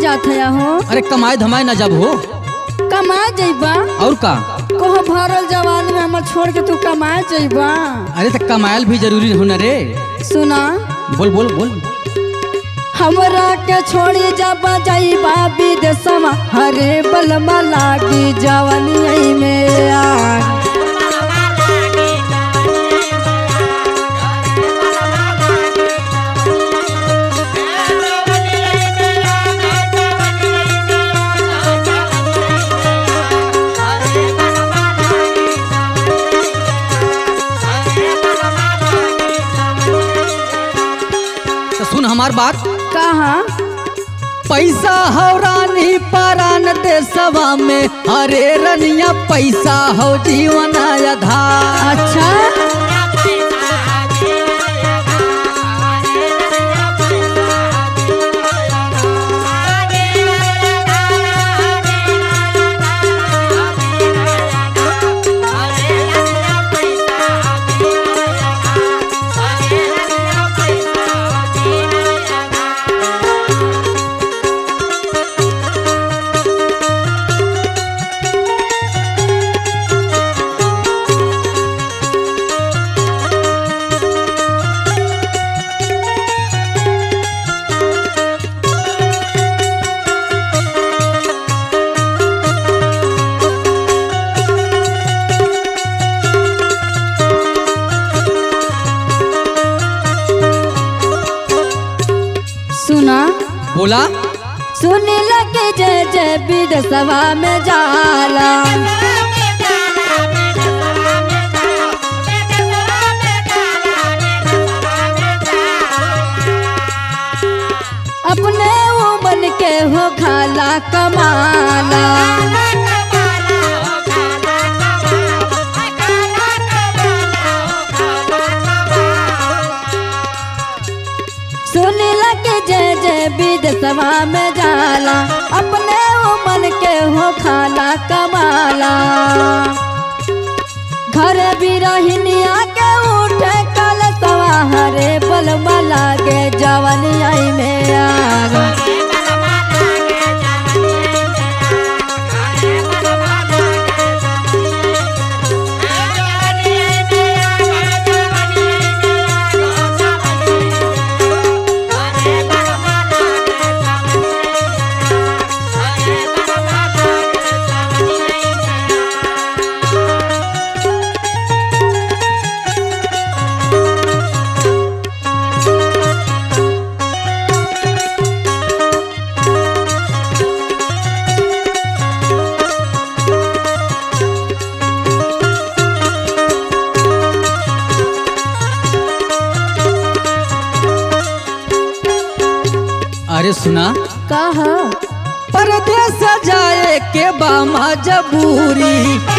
जात है हो अरे कमाए धमाए ना जब हो कमा जइबा और का कोह भरल जवान में हमर छोड़ के तू कमा जइबा अरे तो कमायल भी जरूरी हो ना रे सुना बोल बोल बोल हमरा के छोड़ी जब जइबा विदेशमा हरे बलमा लागी जवानी में आग तो सुन हमार बात कहा पैसा हो रानी परान देशवा में अरे रनिया पैसा हो जीवन आधार अच्छा सुना बोला सुनी लगे जय जय विदेशवा में जाला अपने वो बन के हो खाला कमाला सुनी लगे जय जय विदेशवा में जाला अपने वो मन के हो खाला कमाला घर भी रहनिया के उठे कल सवा हरे बलमा लागे जवनिया में आग अरे सुना कहा परदेस जाए के बामा जबूरी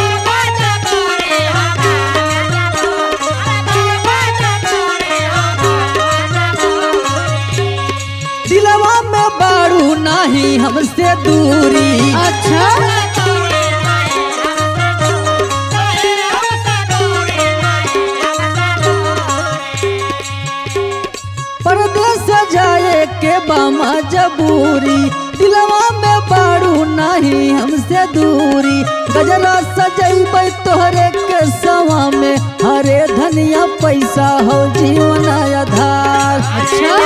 दिलवा में बाड़ू नहीं हमसे दूरी अच्छा परदेस जाए के बामा जबूरी दिलवा में बाड़ू नहीं हमसे दूरी गजरा सजैबै तोहरे के सवा में हरे धनिया पैसा हो जीवन आधार अच्छा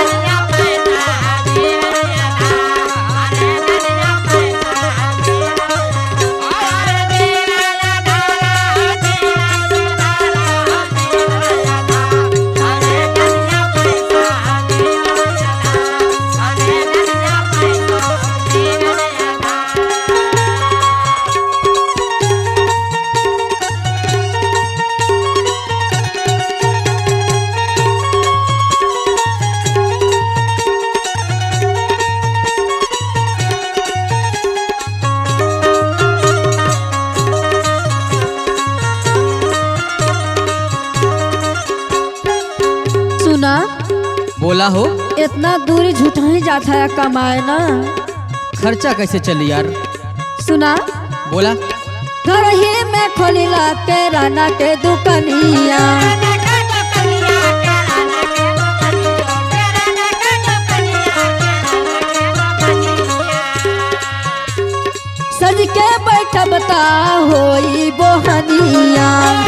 सुना बोला हो इतना दूरी झूठा ही जाता है कमाए ना खर्चा कैसे चली यार सुना बोला घर ही में खोलिला के राना के दुकनिया ठबता होई बोहनिया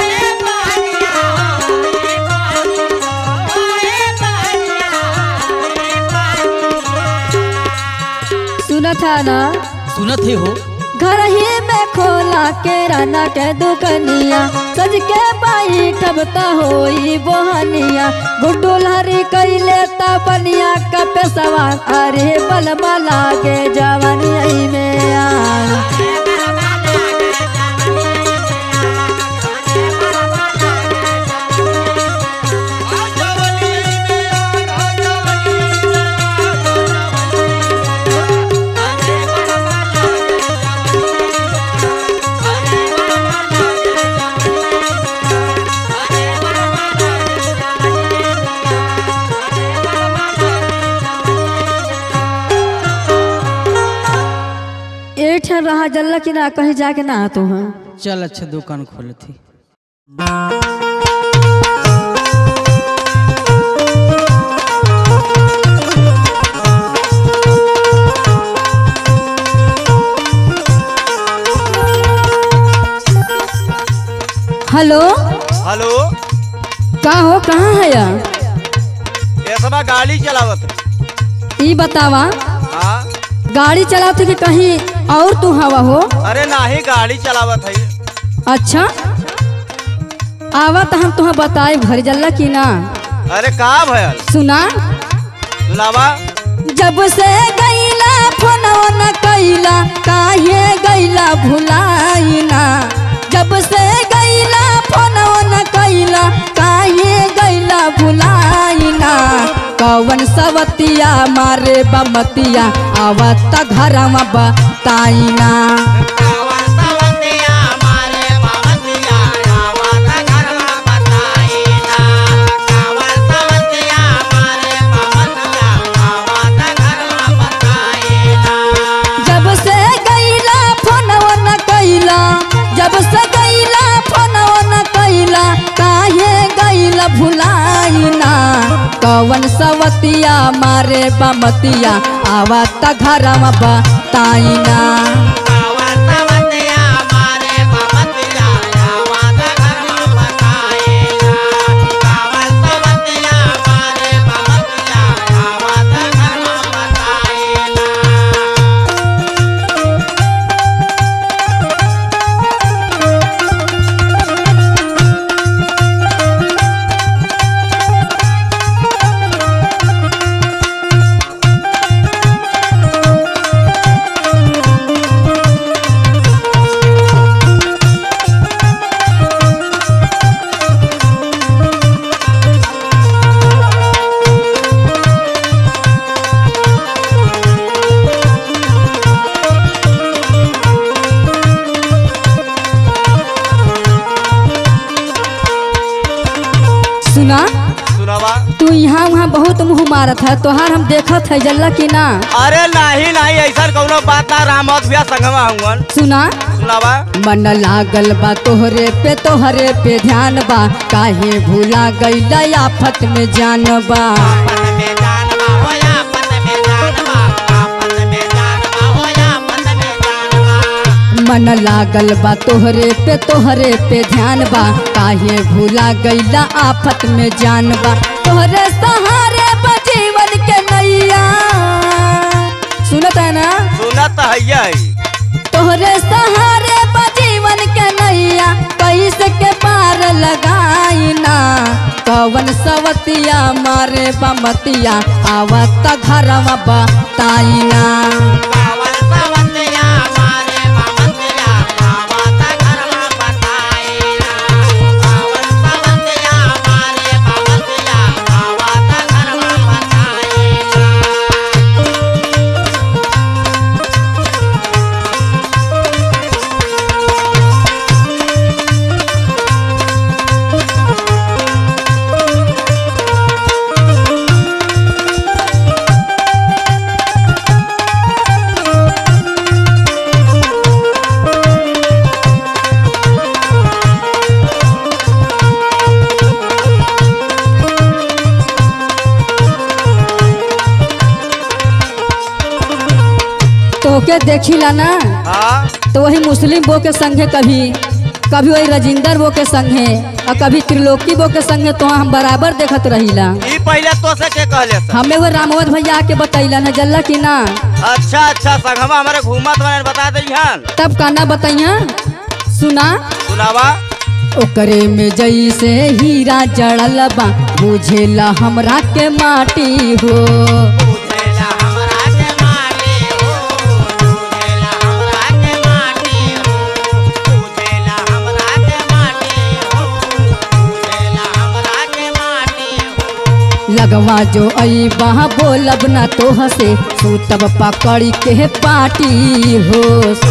सुनत है ना सुनत है हो घर ही में खोला के राना के दुकनिया सज के बाई ठबता होई बोहनिया गुड्डू लहरी कैले तपनिया का पेशवा अरे बलमा लागे जवानी में आ एक ठन रहा जल्ला कि ना कहीं जाके ना तो हैं चल अच्छा दुकान खोल थी हेलो हेलो का हो कहाँ है या ऐसा गाड़ी चलावत ई बतावा हाँ गाड़ी चलाते कि कहीं और तू हवा हो अरे नाही गाड़ी चलावत है अच्छा आवा तो हम तुम्हें बताए भर जल्ला कि ना अरे का भयल सुना सुनावा जब से गईला फोनवा न कैला काहे गईला भुलाइना जब से गईला फोनवा न कैला काहे गईला भुलाइना कवन सवतिया मारे बमतिया आवत घरवा बताइना जब से गईला फोनवा न कैला जब से गईला फोनवा न कैला काहे गईला भुलाइना कवन सवतिया मारे बमतिया आवत घरवा बताइना सुना सुनावा तू यहाँ वहाँ बहुत मुँह मारत है तोहार हम देखत है जल्ला कि ना अरे नाही नाही ऐसा कौनो बात ना रामत भैया संगवा हुवन सुना सुनावा मन लागल बा तोहरे पे तोहरे पे ध्यान बा काहे भूला गईला आफत में जान बा मन लागल बा तोहरे पे तोहरे पे ध्यान बा काहे भूला गईला आफत में जान बा तोहरे सहारे बा जीवन के नैया सुनत है ना सुनत है तोहरे सहारे बा जीवन के नैया कैसे के पार लगाइना कवन सवतिया मारे बमतिया आवत घरवा बताइना तोके देखिला ना हाँ तो वही मुस्लिम बो के संगे कभी कभी वही राजिंदर बो के संगे और कभी त्रिलोकी बो के संगे तो हम बराबर देखत रहिला ई पहले तो से के कहले सर हमें वो रामवत भैया के बतैला न जल्ला की ना अच्छा अच्छा संगमा हमारे घूमत बने बता दे हन तब काना बताइया सुना सुनावा ओकरे में जैसे हीरा जड़ल बा बुझेला हमरा के माटी हो लगवा जो आई बहा बोलब ना तो हसे सूतब पकड़ी के पाटी हो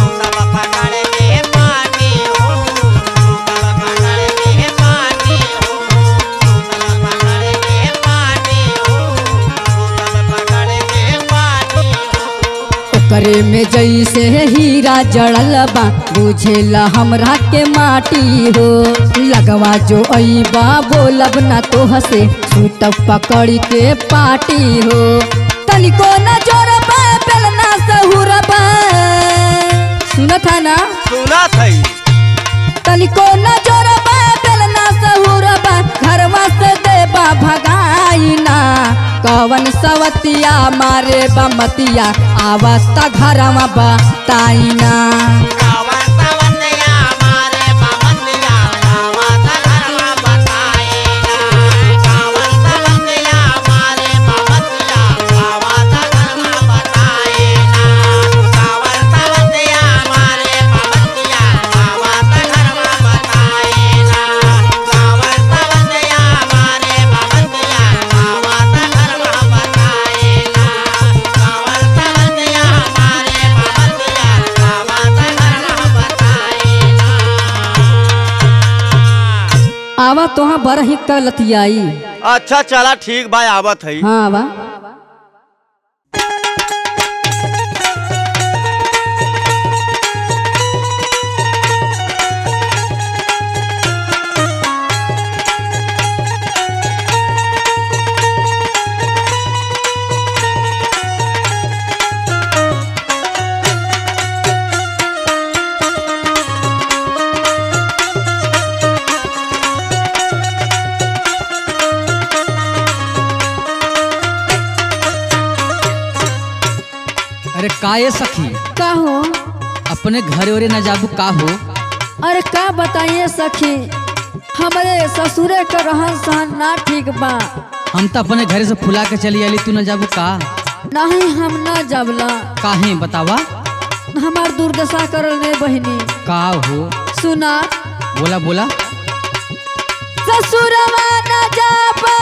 ओकरे में जैसे हीरा जड़ल बा बुझेला हमरा के माटी हो लगवा जो आई बा बोलब ना तो हसे सूतब पकड़ी के पाटी हो तनिको न जोरबा बेलना सहुरबा सुनत है ना सुना थई तनिको न जोरबा बेलना सहुरबा घरवा से देबा भगाइना कवन सवतिया मारे बमतिया आवता घरवा बताइना आवा तोहा बड़ ही कलतियाई अच्छा चला ठीक भाई आवत है हाँ आवा अरे का ये सखी का हो अपने घरे ओरे न जाबू का हो अरे का बताइए सखी हमारे ससुरे का रहन सहन ना ठीक बा हम तो अपने घरे से फुला के चली आली तू न जाबू का नहीं हम ना जबला काहे बतावा हमार दुर्दशा करल रे बहिनी का हो सुना बोला बोला ससुरवा न जाबा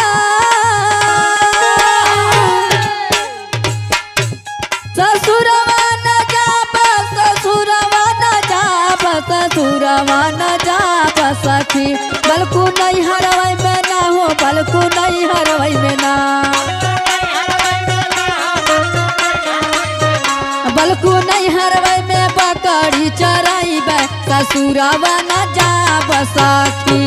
ससुरवा न जाबा ससुरवा न जाबा ससुरवा न जाबा सखी बलकु नहीं हरवई में ना हो बलकु नहीं हरवई में ना बलकु नहीं हरवई में पकड़ी चराई बे ससुरवा न जाबा सखी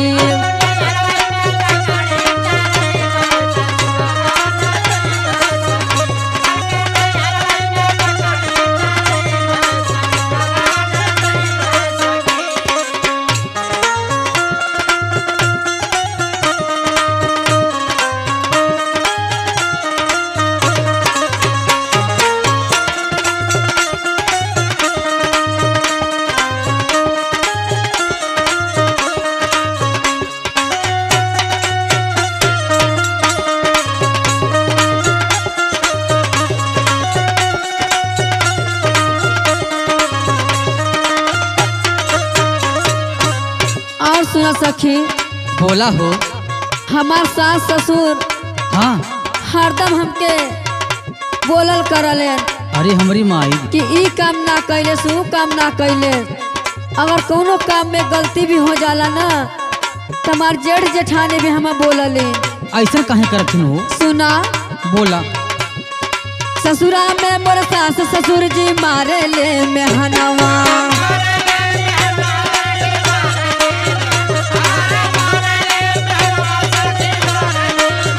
और सुना सखी बोला हो हमार सास ससुर हाँ हरदम हमके बोलल करले अरे हमारी माई कि ई काम ना कैले से ऊ काम ना कैले अगर कोनो काम में गलती भी हो जाला ना तमार जेठ जेठानी भी हमें बोलले ऐसा काहे करथिन हो सुना बोला ससुरा में मोर सास ससुर जी मारे ले मेहनवा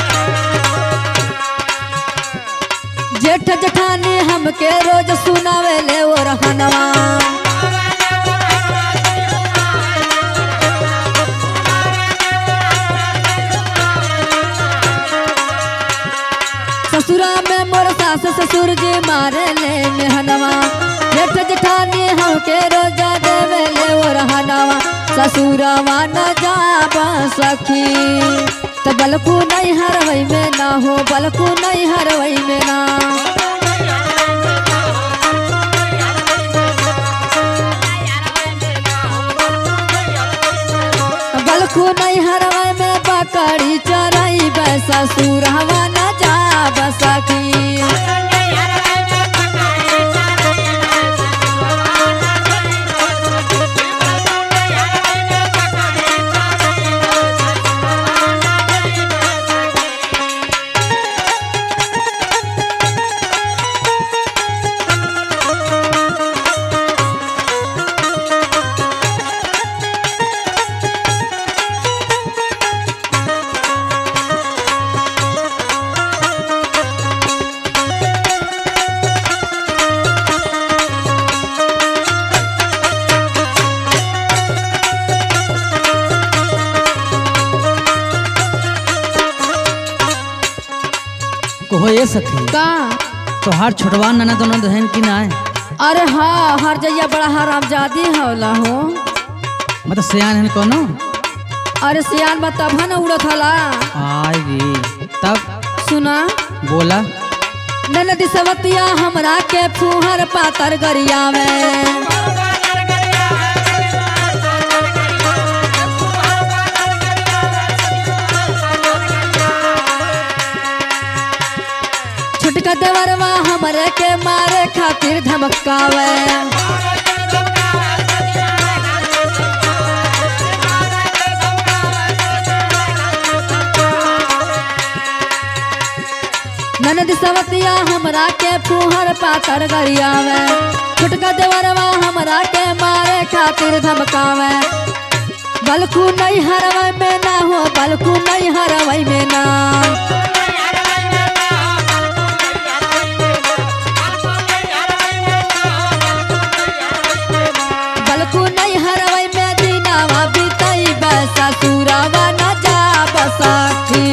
जेठ जेठानी हमके रोज सुनावे ससुर जी मारे ले मेहनवा जेठ जेठानी हमके रोजा देवे ले वो रहनवा ससुरवा न जाब सखी त बलकू नहीं हरवई में ना हो बलकू नहीं हरवई में ना बलकू नहीं हरवई में बकरी चराई ससुरवा न जाब सखी कहो ये सखी का तोहार छोटवा ननद ननद हन कि ना अरे हाँ हर जइया बड़ा हरामजादी हौला हो मतलब सियान हन कोनो अरे सियान बा तब न उड़त हला आई रे तब सुना बोला ननदी सवतिया हमरा के फुहर पातर गरिया में छुटका देवरवा हमरे के मारे खातिर धमकावे ननद सवतिया हमरा के फुहर पातर गरियावे छुटका देवरवा हमरा के मारे खातिर धमकावे बलकू नहीं हरवै में ना हो बलकू नहीं हरवै में ना बलकू नहीं हरवै में दिनावा बीतई बसा सुरावा न जा बसाखी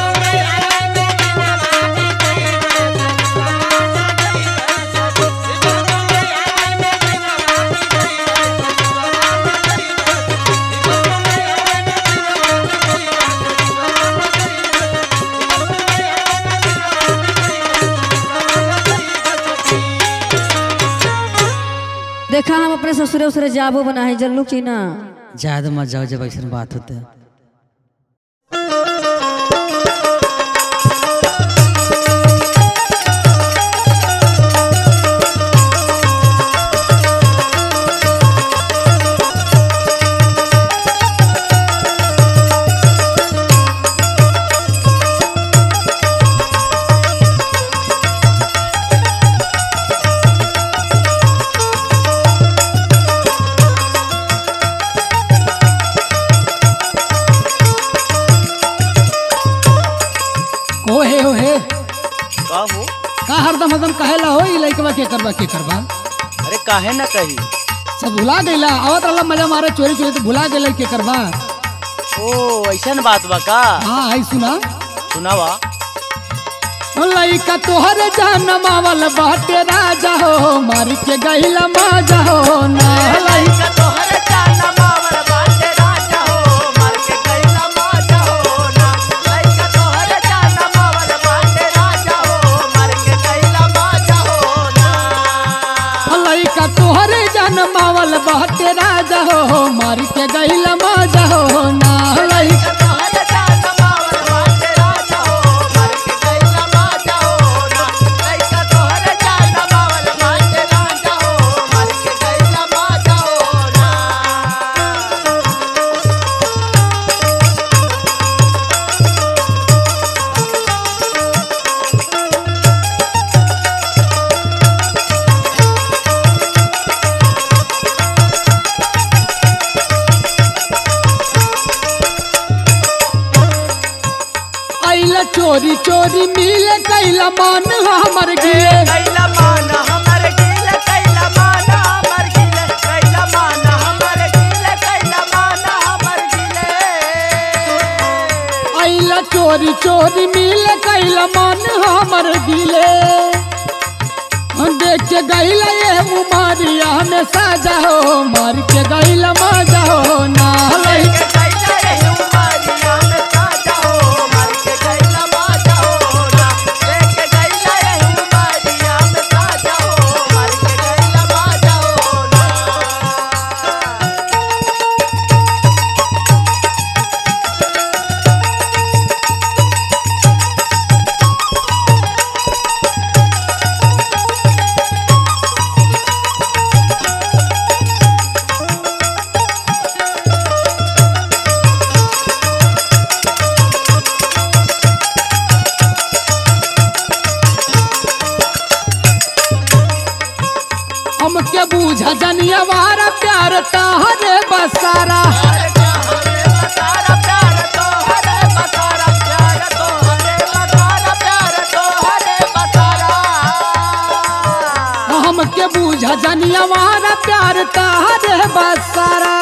देखा हम अपने ससुरे उसरे जाबो बना है जल्लू की ना ज्यादा मत जाओ जब ऐसा बात होता है ओहे ओहे का हो का हरदम हरदम कहेला हो ई लइकवा के करबा के करबा अरे काहे ना कही सब भुला गईला आवत रहला मजा मारे चोरी चोरी तो भुला गईला के करबा ओ ऐसन बात बा का हाँ आई सुना सुनावा ओ लइका तोहरे जान मावल बाटे राजा हो मार के गईला माजा हो ना लइका तोहरे जाना मावर बाटे राजा हो मार के गईला माजा हो ना लइका तोहरे जाना मावर बाटे राजा हो मार के गईला माजा हो ना ओ लइका तोहरे जान मावल बाटे राजा हो मार के गईला माजा हो ना लइका तोहरे जाना मावर बाटे राजा हो मार के गईला माजा हो ना लइका तोहरे जाना मावर बाटे राजा हो मार के गईला माजा हो ना आइला चोरी चोरी मिले कैला मान हमर गिए कैला माना हमर गिल कैला माना हमर गिल कैला माना हमर गिल कैला माना हमर गिल आइला चोरी चोरी मिले कैला मान हमर गिले के गईला ये उमरिया में साजा हो मार के गईला मजा हो ना लइका हमके बूझा जनिया वारा प्यार तहरे बसारा हमके बूझा जनिया वारा प्यार तहरे बसारा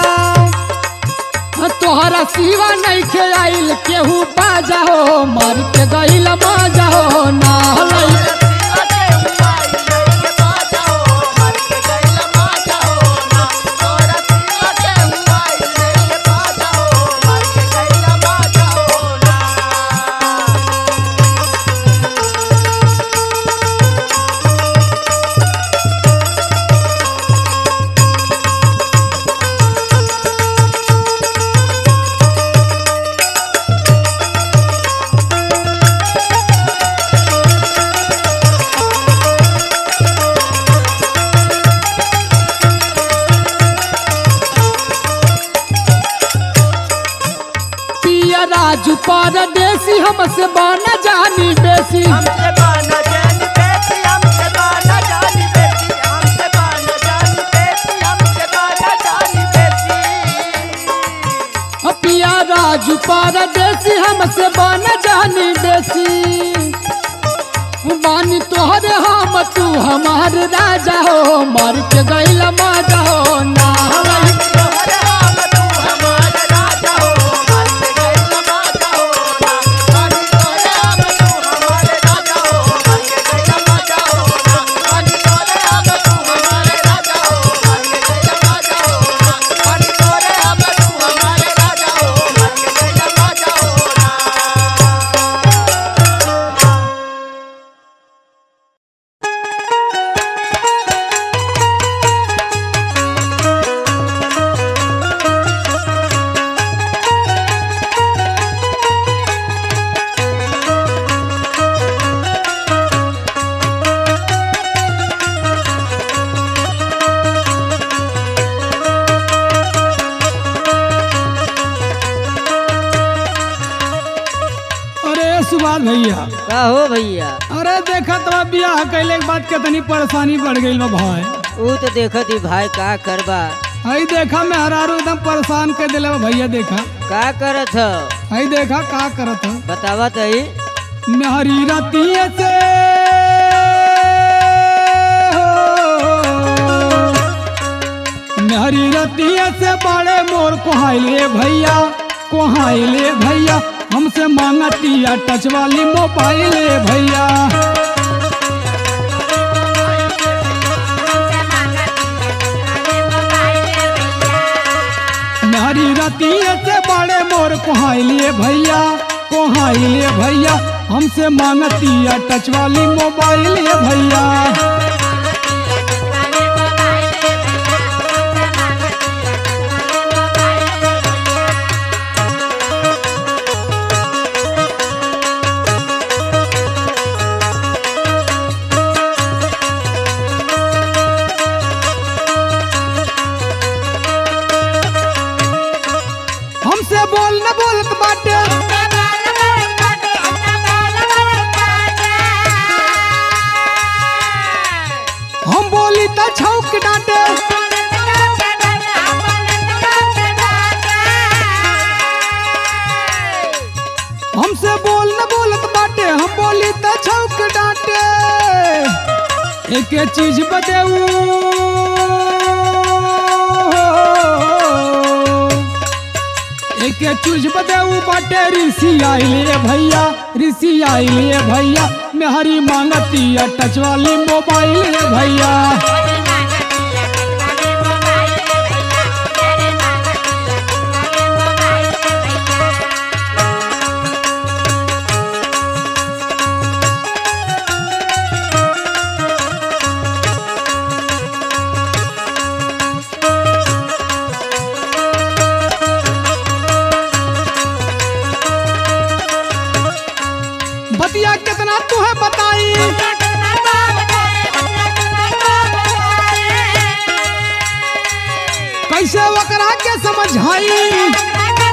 तोहरा सिवा नहीं के आइल केहू बाजा हो मार के गईल मजा हो ना लइका पिया राजू परदेसी हमसे बना जानी बेसी हमसे बाना जानी बेटी हमसे बाना जानी बेटी हमसे बाना जानी बेटी हमसे बाना जानी बेटी पिया राजू परदेसी हमसे बना जानी बेसी बानी तोहरे हम तू हमार राजा हो मार के गईला मजा हो ना तोहरे हम तू हमारे राजा हो मन में गई माता हो ना पानी तोहरे हम तू हमारे राजा हो मन में गई माता हो ना पानी तोहरे हम तू हमारे राजा हो मन में गई माता हो ना पानी तोहरे हम तू हमारे राजा हो मन में गई माता हो ना अरे सुभाष भैया का हो भैया अरे देखा तो बियाह कैले के बाद कितनी परेशानी बढ़ गई बा भाई ऊ तो देखत ही भाई का करबा हई देखा मैं हरारू एकदम परेशान कर दिले बा भैया देखा का करत ह हई देखा का करत है बतावा तई मेहरी रतिये से मेहरी रतिये से बड़े मोर कोहाइले भैया कोहाइले भैया हमसे मांगतिया टच वाली मोबाइल भैया मेहरी रतिये से बड़े मोर कोहाइले भैया कोहाइले भैया हमसे मांगतिया टच वाली मोबाइल भैया हमसे बोल न बोलत बाटे हम बोली त छौक डांटे हमसे बोल न बोलत बाटे हम बोली त छौक डांटे एक चीज बदेऊ एक चूज बदेऊ बाटे ऋषि आइले भैया ऋषि आइले भैया मेहरी मांगतिया टच वाली मोबाइल रे भैया बतिया कितना तू है बताई कैसे वकरा के समझाई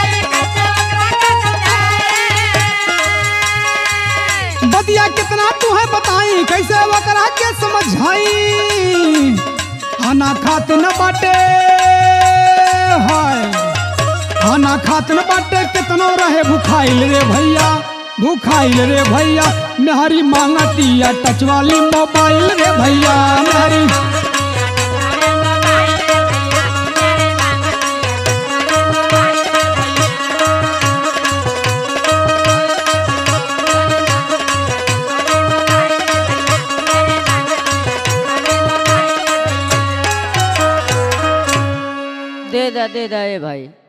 बतिया कितना तू है बताई कैसे वकरा के समझाई खाना खात न बाटे हाय खाना खात न बाटे कितनो रहे भूखाइल रे भैया भूखाइल रे भैया मेहरी मांगतिया टच वाली मोबाइल रे भैया मेहरी दे दा दे दा ए भाई